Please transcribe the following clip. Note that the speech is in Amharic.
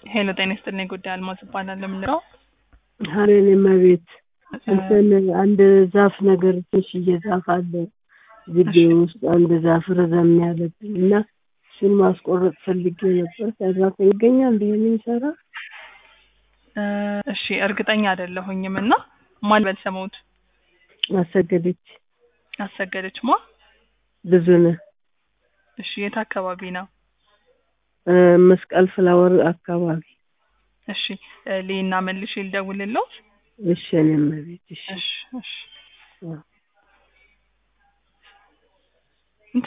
ሄሎ ጤና ይስጥልኝ። ጉዳይ አልማዝ እባላለሁ። የምንለው ሀሬን መቤት እንትን አንድ ዛፍ ነገር ትንሽዬ ዛፍ አለ ግቢ ውስጥ አንድ ዛፍ ረዘም ያለብኝ እና እሱን ማስቆረጥ ፈልጌ ነበር። ሰራተኛ ይገኛል ይህን የሚሰራ እ እሺ እርግጠኛ አይደለሁኝም እና ማን በል ሰሞት አሰገደች አሰገደች ማ ብዙ ነህ እሺ የት አካባቢ ነው? እ መስቀል ፍላወር አካባቢ እሺ እ ሊና መልሼ ልደውልልዎት? እሺ እኔ መቤት እሺ እሺ እሺ አዎ።